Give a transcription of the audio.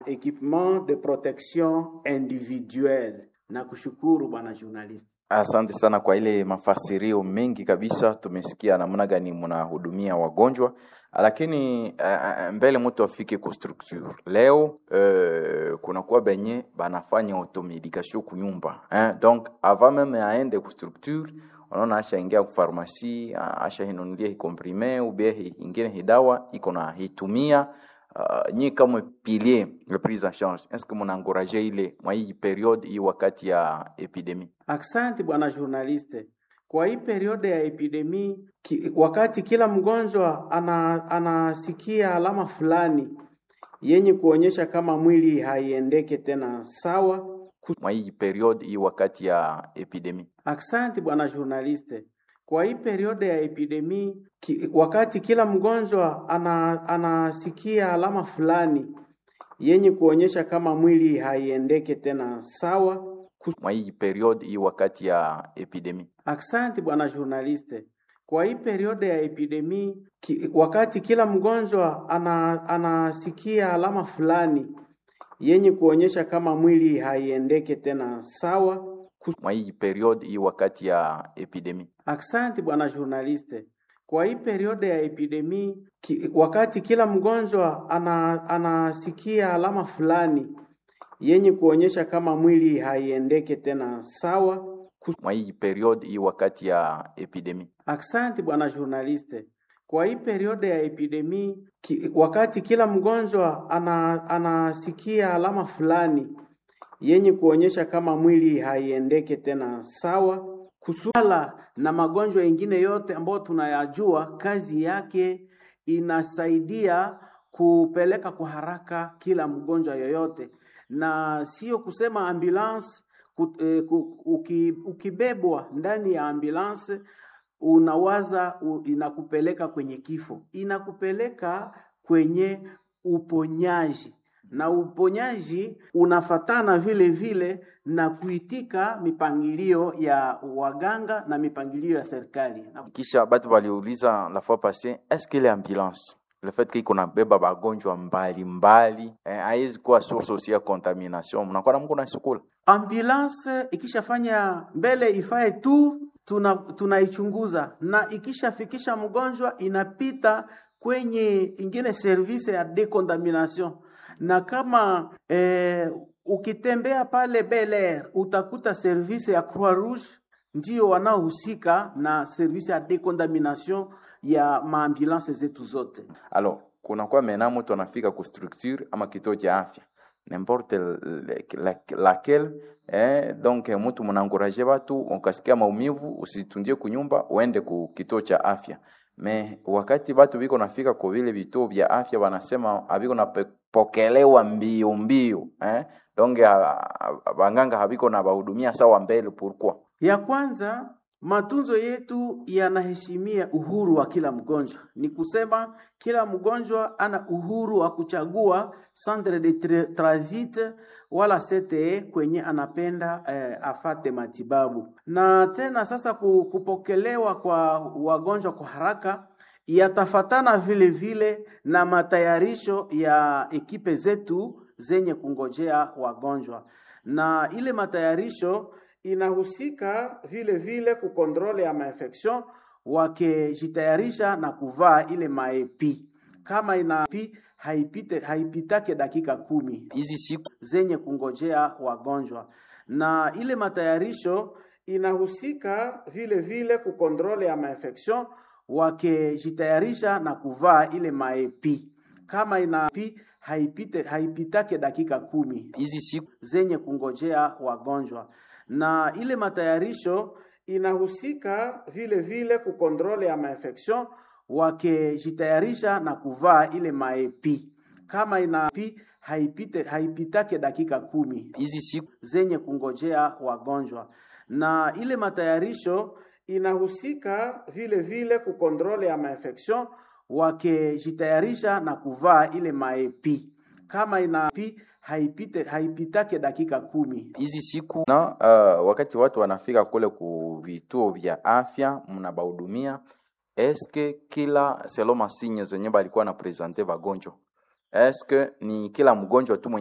Equipement de protection individuelle. Na kushukuru bwana journalist. Asante sana kwa ile mafasirio mengi kabisa, tumesikia namna gani mnahudumia wagonjwa, lakini uh, mbele mtu afike ku structure leo uh, kunakuwa benye banafanya automedication kunyumba eh? donc avant meme aende ku structure unaona ashaingia ku pharmacie ashahinunulia hikomprime ube hi- ingine hidawa iko na hitumia uh, nyi kama pilier le prise en charge est ce que mnaencourage ile mwa hii periode hii wakati ya epidemie Asante bwana journaliste. Kwa hii periode ya epidemi ki, wakati kila mgonjwa ana, anasikia alama fulani yenye kuonyesha kama mwili haiendeke tena sawa. mwa hii periode hii wakati ya epidemie Asante bwana journaliste. Kwa hii periode ya epidemi ki, wakati kila mgonjwa ana, anasikia alama fulani yenye kuonyesha kama mwili haiendeke tena sawa. mwa hii periode hii wakati ya epidemie Asante bwana journaliste. Kwa hii periode ya epidemi ki, wakati kila mgonjwa ana, anasikia alama fulani yenye kuonyesha kama mwili haiendeke tena sawa. mwa hii periode hii wakati ya epidemie Asante bwana journaliste. Kwa hii periode ya epidemi ki, wakati kila mgonjwa ana, anasikia alama fulani yenye kuonyesha kama mwili haiendeke tena sawa. mwa hii periode hii wakati ya epidemie Asante bwana journaliste. Kwa hii periode ya epidemi ki, wakati kila mgonjwa ana, anasikia alama fulani yenye kuonyesha kama mwili haiendeke tena sawa. Kusuala na magonjwa mengine yote ambayo tunayajua, kazi yake inasaidia kupeleka kwa haraka kila mgonjwa yoyote, na sio kusema ambulance ku- eh, ku- uki- ukibebwa ndani ya ambulance unawaza u, inakupeleka kwenye kifo, inakupeleka kwenye uponyaji, na uponyaji unafatana vile vile na kuitika mipangilio ya waganga na mipangilio ya serikali. Na kisha batu baliuliza la fois passée est-ce que les ambulances le fait que kuna beba bagonjwa mbalimbali eh, haiwezi kuwa source aussi ya contamination mnakuwa na mko na sukula ambulance ikishafanya mbele ifae tu tuna tunaichunguza na ikishafikisha mgonjwa inapita kwenye ingine service ya decontamination na kama eh, ukitembea pale Bel Air utakuta service ya Croix Rouge ndio wanaohusika na service ya decontamination ya maambulance zetu zote. alors kunakuwa mena mtu anafika ku structure ama kituo cha afya n'importe le- la- laquelle eh, donc mtu mnaencourage batu ukasikia maumivu usitundie kunyumba uende ku kituo cha afya me wakati batu biko nafika kwa vile vituo vya afya wanasema abiko napokelewa mbio mbio eh? donc ah, ah, banganga habiko na bahudumia sawa mbele pourquoi Ya kwanza, matunzo yetu yanaheshimia uhuru wa kila mgonjwa. Ni kusema kila mgonjwa ana uhuru wa kuchagua centre de tra- transit wala CTE kwenye anapenda eh, afate matibabu. Na tena sasa ku- kupokelewa kwa wagonjwa kwa haraka yatafatana vile vile na matayarisho ya ekipe zetu zenye kungojea wagonjwa, na ile matayarisho inahusika vile vile kukontrole ya mainfection, wakijitayarisha na kuvaa ile maepi kama ina pi haipite haipitake dakika kumi hizi siku zenye kungojea wagonjwa, na ile matayarisho inahusika vile vile kukontrole ya mainfection, wakijitayarisha na kuvaa ile maepi kama ina pi haipite haipitake dakika kumi hizi siku zenye kungojea wagonjwa, na ile matayarisho inahusika vile vile kukontrole ya mainfection, wakijitayarisha na kuvaa ile maepi kama ina pi haipite haipitake dakika kumi hizi siku zenye kungojea wagonjwa, na ile matayarisho inahusika vile vile kukontrole ya mainfection, wakijitayarisha na kuvaa ile maepi kama ina pi haipite haipitake dakika kumi hizi siku na uh, wakati watu wanafika kule ku vituo vya afya mnabahudumia eske kila selo masinye zenye balikuwa na presente bagonjwa eske ni kila mgonjwa tu mwenye